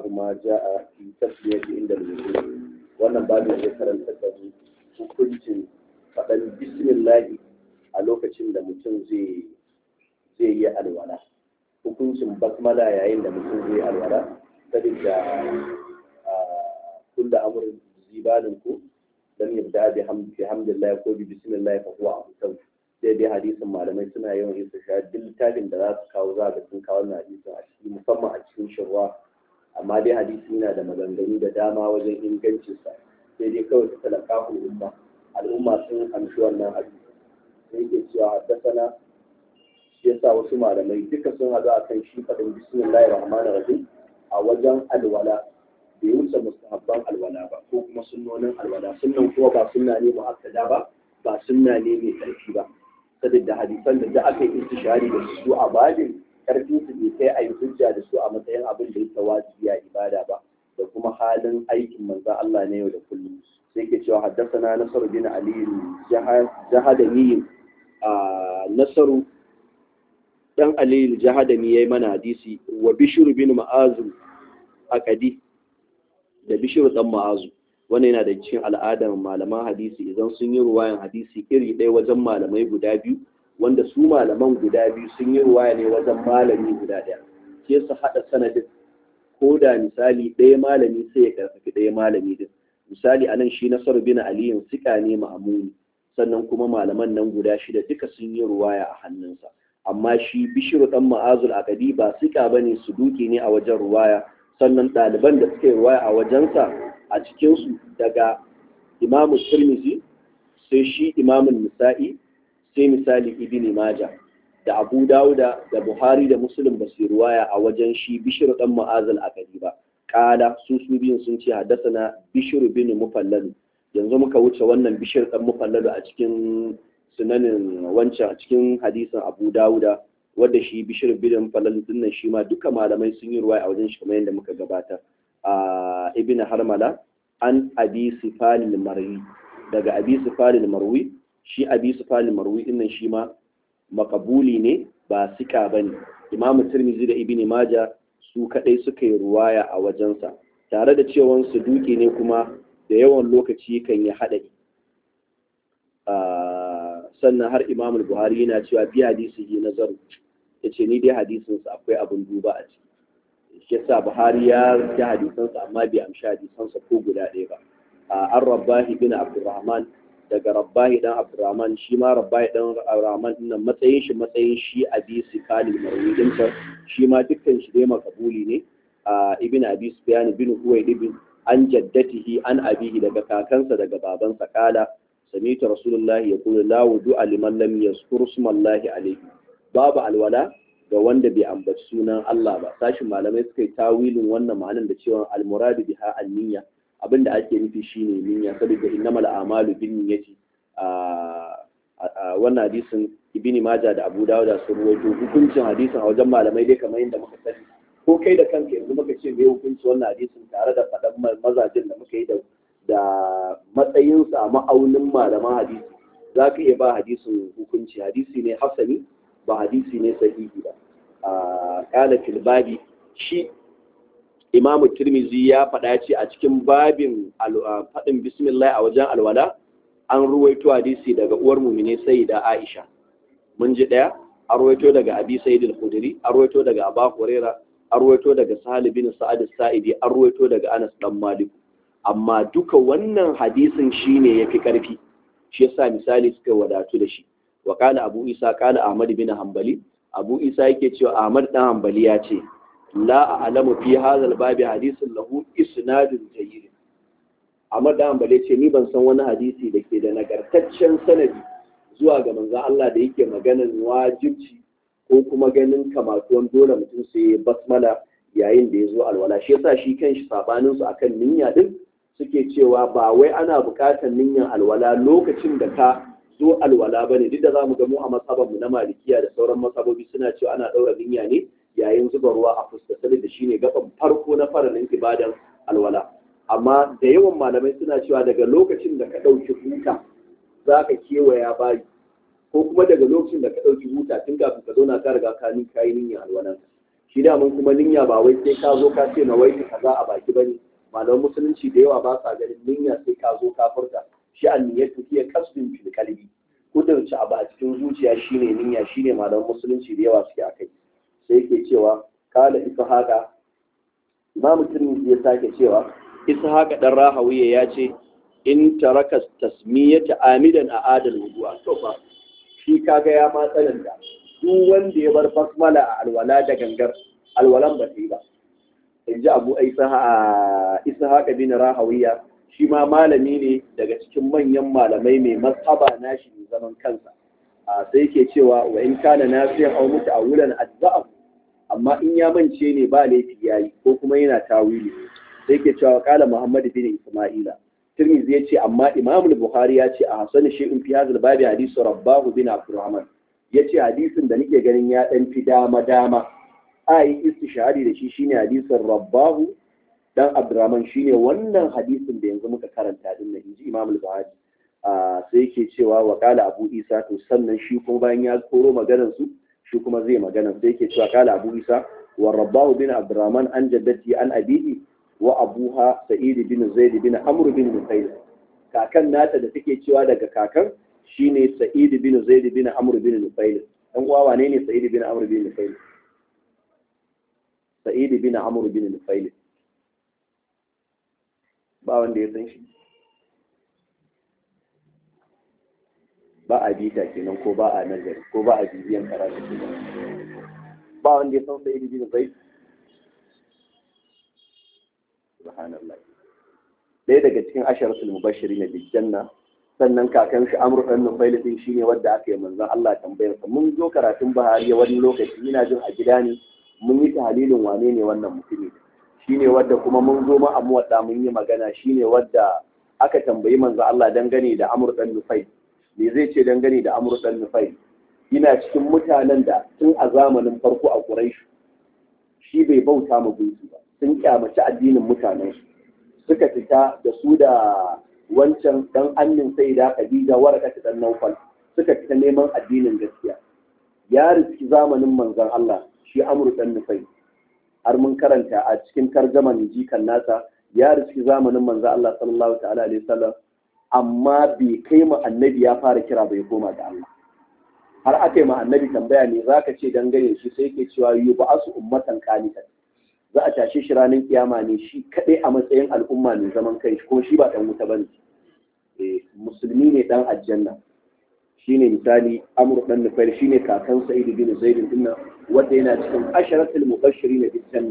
babu ma ja'a fi tasmiyati inda al-wudu wannan babu zai karanta da mu hukuncin faɗan bismillahi a lokacin da mutum zai zai yi alwala hukuncin basmala yayin da mutum zai alwala sabida kullu amrin zibalin ku lam yabda bi hamdillah ko bi bismillah fa huwa abu sai dai hadisin malamai suna yawan yin su duk littafin da za su kawo za ga sun kawo wannan hadisin a ciki musamman a cikin shirwa amma dai hadisi yana da maganganu da dama wajen ingancinsa sai dai kawai suka laka al'umma al'umma sun amshi wannan hadisi sai ke cewa haddasana shi yasa wasu malamai duka sun haɗu a kan shi faɗin bismillahir rahmanir rahim a wajen alwala bai wuce mustahabban alwala ba ko kuma sunnonin alwala sunnan kuma ba sunna ne mu'akkada ba ba sunna ne mai ƙarfi ba saboda hadisan da da aka yi istishari da su a babin karfin su bai kai a yi hujja da su a matsayin abin da yake wajibi a ibada ba da kuma halin aikin manzon Allah ne yau da kullum sai ke cewa haddasana nasaru bin ali jahadami a nasaru dan ali jahadami yayi mana hadisi wa bishru bin ma'azu akadi da bishru dan ma'azu wannan yana da cikin al'adar malaman hadisi idan sun yi ruwayan hadisi iri ɗaya wajen malamai guda biyu wanda su malaman guda biyu sun yi ruwaya ne wajen malami guda ɗaya sai su haɗa sanadin ko da misali ɗaya malami sai ya karfafi ɗaya malami din misali anan shi nasaru bin aliyin sika ne ma'amuni sannan kuma malaman nan guda shida duka sun yi ruwaya a hannunsa amma shi bishiru dan ma'azul akadi ba sika bane su duki ne a wajen ruwaya sannan ɗaliban da suka yi ruwaya a wajensa a cikinsu daga imamu tirmizi sai shi imamun nisa'i sai misali ibn maja da abu dawuda da buhari da muslim ba su ruwaya a wajen shi bishir dan ma'azal akadi ba kala su su biyun sun ce haddasana bishir bin mufallalu yanzu muka wuce wannan bishir dan mufallalu a cikin sunanin wancan a cikin hadisin abu dawuda wadda shi bishir bin mufallalu dinnan shi ma duka malamai sun yi ruwaya a wajen shi kamar yadda muka gabata a ibn harmala an abi sifalil marwi daga abi sifalil marwi shi abi sifalil marwi dinnan shi ma makabuli ne ba sika bane imamu tirmizi da ibn maja su kadai suka yi ruwaya a wajensa tare da cewan su duke ne kuma da yawan lokaci kan yi haɗari sannan har imamul buhari yana cewa bi hadisi yi nazaru ya ce ni dai hadisinsa akwai abin duba a ciki shi yasa Buhari ya rubuta hadisansa amma bai amshi hadisansa ko guda ɗaya ba an rabbahi bin Abdurrahman daga rabbahi dan Abdurrahman shi ma rabbahi dan Abdurrahman din nan matsayin shi matsayin shi abi sikali marwidin sa shi ma dukkan shi dai makabuli ne ibn abi sufyan bin huwayd ibn an jaddatihi an abihi daga kakansa daga babansa kala sami'tu rasulullahi yaqulu la wudu'a liman lam yazkur ismallahi alayhi babu alwala ga wanda bai ambaci sunan Allah ba sashin malamai suka yi tawilin wannan ma'anar da cewa almuradu biha an-niyya abinda ake nufi shine niyya saboda innamal a'malu bin niyyati a wannan hadisin ibn majah da abu dawud sun ruwaito hukuncin hadisin a wajen malamai dai kamar yadda muka sani ko kai da kanka yanzu muka ce me hukunci wannan hadisin tare da faɗan mazajin da muka yi da da matsayinsa a ma'aunin malaman hadisi za ka iya ba hadisin hukunci hadisi ne hasani ba hadisi ne sahihi ba a kala babi shi imamu tirmizi ya faɗa ce a cikin babin faɗin bismillah a wajen alwala an ruwaito hadisi daga uwar mumine sai da aisha mun ji ɗaya an ruwaito daga abi sayyid al-khudri an ruwaito daga aba huraira an ruwaito daga sahal bin sa'ad saidi an ruwaito daga anas dan malik amma duka wannan hadisin shine yafi karfi shi yasa misali suka wadatu da shi wa kala abu isa kala ahmad bin hanbali abu isa yake cewa ahmad dan hanbali ya ce la a'lamu fi hadha al-babi hadisin lahu isnadun jayyid ahmad dan hanbali ce ni ban san wani hadisi da ke da nagartaccen sanadi zuwa ga manzon Allah da yake maganan wajibci ko kuma ganin kamatuwan dole mutum sai basmala yayin da ya zo alwala shi yasa shi kanshi sabanin su akan niyya din suke cewa ba wai ana buƙatar niyyar alwala lokacin da ka zo alwala bane duk da zamu ga mu a masabanmu na malikiya da sauran masabobi suna cewa ana daura niyya ne yayin zuba ruwa a fuska da shine gaban farko na faralin ibadan alwala amma da yawan malamai suna cewa daga lokacin da ka ɗauki huta za ka kewaya bayi ko kuma daga lokacin da ka ɗauki huta tun kafin ka zauna ka riga ka ni kayi niyyar alwalan shi da mun kuma niyya ba wai sai ka zo ka ce na wai kaza a baki bane malaman musulunci da yawa ba sa ganin niyya sai ka zo ka furta shi an niyyatu hiya qasdun fil qalbi kudurci abu a cikin zuciya shine niyya shine malaman musulunci da yawa suke akai sai yake cewa kala ishaqa imamu tirmidhi ya sake cewa ishaqa dan rahawiya ya ce in taraka tasmiyata amidan a adal wudu'a to fa shi kaga ya ma tsananta duk wanda ya bar basmala a alwala da gangar alwalan ba ta yi ba in ji abu ishaqa bin rahawiya shi ma malami ne daga cikin manyan malamai mai mazhaba nashi mai zaman kansa a sai ke cewa wa in kana nafiyan aw muta'awwilan ajza'a amma in ya mance ne ba laifi yayi ko kuma yana tawili sai ke cewa kala muhammad bin isma'ila tirmidhi ya ce amma imam bukhari ya ce a hasan shay'in fi hadha babi hadisu rabbahu bin abdurrahman ya ce hadisin da nake ganin ya dan fi dama dama a yi istishari da shi shine hadisin rabbahu dan abdurrahman shine wannan hadisin da yanzu muka karanta din nan inji imam al-buhari sai yake cewa wa qala abu isa to sannan shi kuma bayan ya koro maganar su shi kuma zai magana sai yake cewa qala abu isa wa rabbahu bin abdurrahman an jaddati an abihi wa abuha sa'id bin zaid bin amr bin nufayl kakan nata da take cewa daga kakan shine sa'id bin zaid bin amr bin nufayl dan uwa wane ne sa'id bin amr bin nufayl sa'id bin amr bin nufayl ba wanda ya san shi ba a bita kenan ko ba a nazari ko ba a bibiyan karatu ba wanda ya san sai ibn zaid subhanallah ɗaya daga cikin asharatul mubashirin bil janna sannan kakan shi amru dan nufail din shine wanda aka yi manzon Allah tambayar sa mun zo karatun bahari wani lokaci ina jin a gida ne mun yi tahlilin wane ne wannan mutumi shine wadda kuma mun zo ma amu wadda mun yi magana shine wadda aka tambayi manzo Allah dangane da Amr dan Nufai me zai ce dangane da Amr dan Nufai ina cikin mutanen da tun a zamanin farko a Quraysh shi bai bauta ma gunki ba sun kyamaci addinin mutanen su suka fita da su da wancan dan annin sai da Khadija waraka ta dan Naufal suka fita neman addinin gaskiya ya riski zamanin manzon Allah shi Amr dan Nufai har mun karanta a cikin tarjaman jikan nasa ya riski zamanin manzo Allah sallallahu ta'ala alaihi wasallam amma bai kai mu annabi ya fara kira bai koma ga Allah har aka yi ma annabi tambaya ne zaka ce dangane shi sai yake cewa yub'asu ummatan qanitan za a tashe shi ranar kiyama ne shi kadai a matsayin al'umma ne zaman kai kuma shi ba dan wuta bane eh musulmi ne dan aljanna shine misali amr dan nufail shine kakan sa'id bin zaid din wanda yana cikin asharatul mubashirin bil janna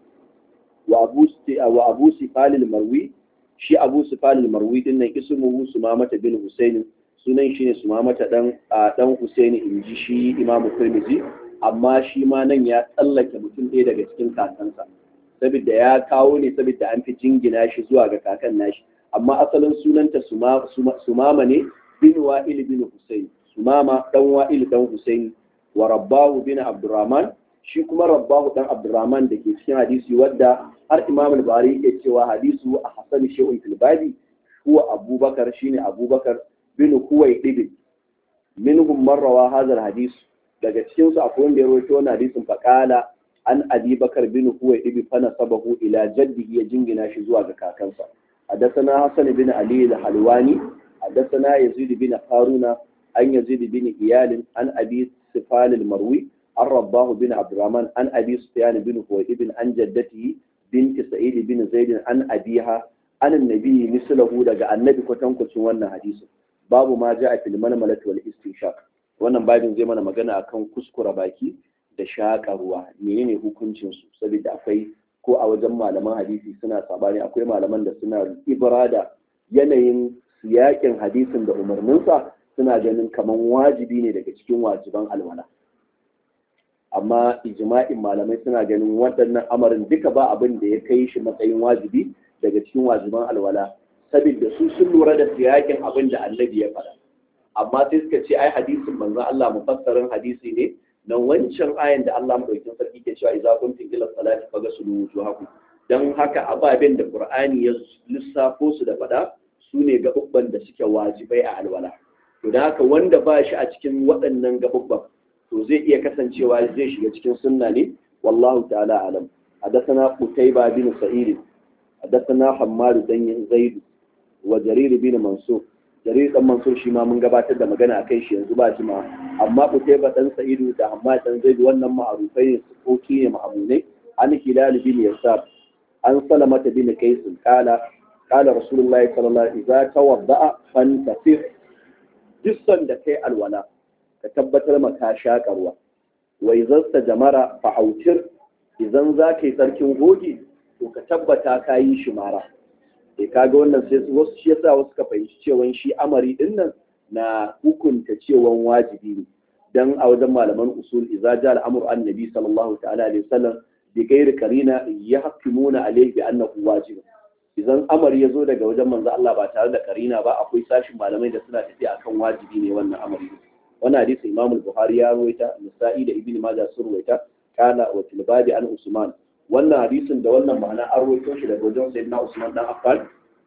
wa abu wa abu sifal al marwi shi abu sifal al marwi din nan ismuhu sumamata bin husayn sunan shi ne sumamata dan dan husayn inji shi imamu tirmidhi amma shi ma nan ya tsallake mutum ɗaya daga cikin kakansa saboda ya kawo ne saboda an fi jingina shi zuwa ga kakan nashi amma asalin sunanta sumama ne bin wa'il bin husayn sumama dan wa'il dan husayn wa rabbahu bin abdurrahman shi kuma rabbahu dan abdurrahman da ke cikin hadisi wadda har imam al-bari yake cewa hadisu a hasan shay'un fil babi huwa abubakar shine abubakar bin huwai ibn minhum man rawa hadha al-hadis daga cikin su akwai wanda ya rawaito wannan hadisin faqala an abi bakar bin huwai ibn fa nasabahu ila jaddihi ya jingina shi zuwa ga kakansa حدثنا حسن بن علي الحلواني حدثنا يزيد بن هارون عن يزيد بن إيال عن أبي سفال المروي عن رباه بن عبد الرحمن عن أبي سفيان بن خويب عن جدته بنت سعيد بن زيد عن أبيها عن النبي مثله لقى النبي كتن كتن وانا حديث باب ما جاء في المنملة والاستنشاق wannan babin zai mana magana akan kuskura baki da shaƙa ruwa menene hukuncin su saboda akwai ko a wajen malaman hadisi suna sabani akwai malaman da suna ibra da yanayin siyakin hadisin da umarninsa suna ganin kamar wajibi ne daga cikin wajiban alwala amma ijma'in malamai suna ganin waɗannan amarin duka ba abin da ya kai shi matsayin wajibi daga cikin wajiban alwala saboda su sun lura da siyakin abin da annabi ya faɗa amma sai suka ce ai hadisin manzon Allah mufassarin hadisi ne na wancan ayan da Allah madaukakin sarki ke cewa idza kuntum ila salati faghsulu wujuhakum dan haka ababen da Qur'ani ya lissafo su da faɗa su ne gaɓuɓɓan da suke wajibai a alwala to da haka wanda ba shi a cikin waɗannan gaɓuɓɓan to zai iya kasancewa zai shiga cikin sunna ne wallahu ta'ala alam حدثنا قتيبة بن سعيد حدثنا حماد بن زيد وجرير بن منصور جرير بن منصور shi ma mun gabatar da magana akai shi yanzu ba shi ma amma Qutayba dan Sa'idu da Hammad dan Zaid wannan ma'arufai ne sukoki ne ma'amunai an Hilal bin Yasab an Salamata bin Qais qala qala Rasulullahi sallallahu alaihi wasallam idza tawadda'a fantasir jissan da kai alwala ka tabbatar ma ka shakarwa wa idza jamara fa'autir idan za ka yi tsarkin goge to ka tabbata ka yi shi mara sai kaga wannan sai wasu shi yasa wasu ka fahimci cewa shi amari din nan na hukunta cewa wajibi ne dan a wajen malaman usul idza ja al-amru an nabi sallallahu ta'ala alaihi wasallam bi ghairi qarina yahkumuna alayhi bi annahu wajib idan amari ya zo daga wajen manzo Allah ba tare da karina ba akwai sashin malamai da suna tafiya akan wajibi ne wannan amari wannan hadisi Imam al-Bukhari ya rawaita Nasa'i da Ibn Majah sun rawaita kana wa tilbadi an Usman wannan hadisin da wannan ma'ana an rawaito shi daga wajen Sayyidina Usman dan Affan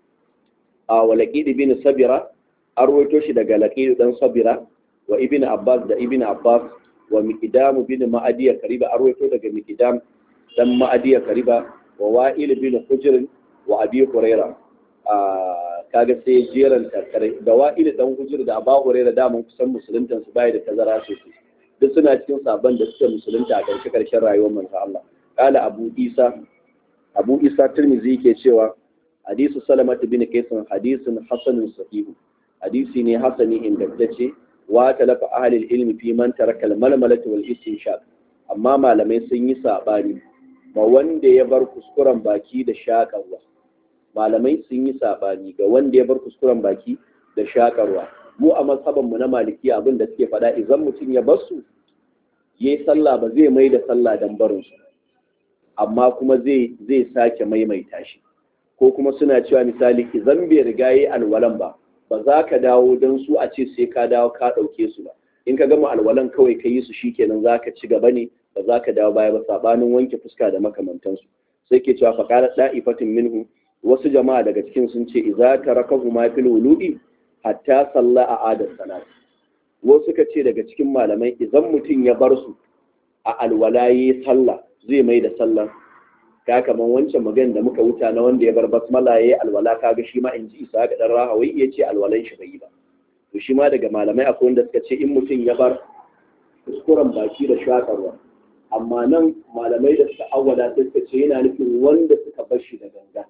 a wa Laqid bin Sabira an rawaito shi daga Laqid dan Sabira wa Ibn Abbas da Ibn Abbas wa Miqdam bin Ma'adiya Kariba an rawaito daga Miqdam dan Ma'adiya Kariba wa Wa'il bin Hujr wa Abi Hurairah kaga sai jeran tattare da Wa'il dan Hujr da Abu Hurairah da mun kusan musuluntan su bai da tazara sosai duk suna cikin sabon da suke musulunta a ƙarshe ƙarshen rayuwar manzo Allah kala Abu Isa Abu Isa Tirmidhi yake cewa hadisu Salama bin Qaisin hadisun hasanun sahihu hadisi ne hasani ingantacce wa talafa ahli ilmi fi man taraka al-malmalati wal istinshaq amma malamai sun yi sabani ba wanda ya bar kuskuren baki da shakarwa malamai sun yi sabani ga wanda ya bar kuskuren baki da shakarwa mu a mazhaban mu na maliki abin da suke faɗa idan mutum ya bar su yayi sallah ba zai mai da sallah dan barin su amma kuma zai zai sake maimaita shi ko kuma suna cewa misali idan bai riga yayi alwalan ba ba za ka dawo don su a ce sai ka dawo ka ɗauke su ba in ka gama alwalan kawai ka yi su shikenan za ka ci gaba ne ba za ka dawo baya ba sabanin wanke fuska da makamantansu sai ke cewa faƙalar ɗa'ifatin minhu wasu jama'a daga cikin sun ce iza ta raka huma fil wulu'i hatta salla a adar salat wasu suka ce daga cikin malamai idan mutum ya bar su a alwala yi sallah zai mai da sallah ka kaman wancan magan da muka wuta na wanda ya bar basmala yayi alwala kaga shi ma in ji isa ga dan rahawai ya ce alwalan shi bai yi ba to shi ma daga malamai akwai wanda suka ce in mutum ya bar kuskuren baki da shakarwa amma nan malamai da suka awwala sai suka ce yana nufin wanda suka bar shi da ganga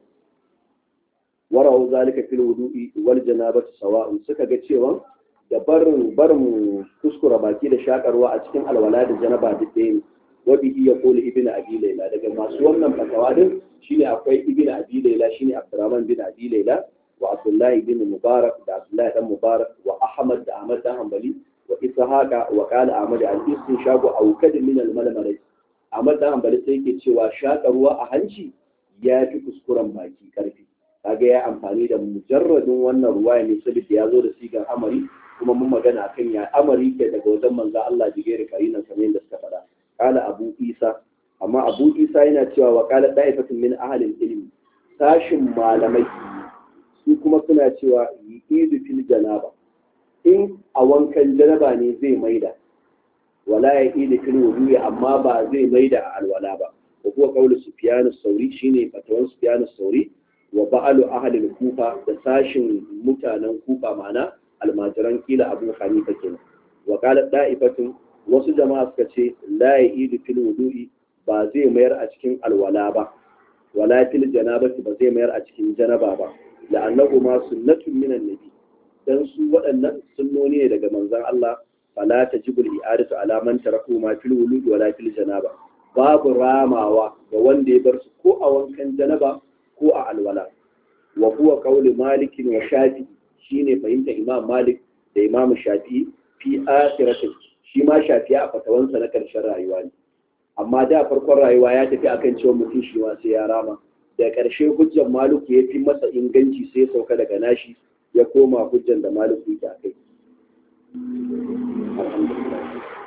warawu zalika fil wudu'i wal janabati sawa'un suka ga cewa da barin barin kuskura baki da shakarwa a cikin alwala da janaba duk ɗaya ne wa bihi yaqulu ibnu abi layla daga masu wannan fatawa din shine akwai ibnu abi layla shine abdurrahman bin abi layla wa abdullahi bin mubarak da abdullahi dan mubarak wa ahmad da ahmad dan hanbali wa ishaqa wa qala ahmad al-istinshaqu aw kad min al-malmalai ahmad dan hanbali sai yake cewa shakarwa a hanci ya fi kuskuren baki karfi kaga ya amfani da mujarradin wannan ruwaya ne saboda ya zo da sigar amari kuma mun magana akan ya amari ke daga wajen manzo Allah jigere karinan kamar yadda suka faɗa kala abu isa amma abu isa yana cewa wa kala da'ifatun min ahlil ilmi sashin malamai su kuma suna cewa yi'idu fil janaba in a wankan janaba ne zai maida wala ya idu fil wudu'i amma ba zai maida a alwala ba wa kuwa qawlu sufyan as-sauri shine fatawan sufyan as-sauri wa ba'alu ahli kufa da sashin mutanen kufa ma'ana almajiran kila abu hanifa kenan wa qala da'ifatun wasu jama'a suka ce la ya'idu fil wudu'i ba zai mayar a cikin alwala ba wala fil janabati ba zai mayar a cikin janaba ba la'annahu ma sunnatun minan nabi dan su waɗannan sunnoni ne daga manzon Allah fala tajibul i'adatu ala man taraku ma fil wudu'i wala fil janaba babu ramawa ga wanda ya bar su ko a wankan janaba ko a alwala wa huwa qawli malik wa shafi shine fahimta imam malik da imam shafi fi akhiratin shi ma shafi a fatawansa na karshen rayuwa ne amma da farkon rayuwa ya tafi akan cewa mutum shi ma sai ya rama da karshe hujjar malik ya fi masa inganci sai ya sauka daga nashi ya koma hujjar da malik yake akai alhamdulillah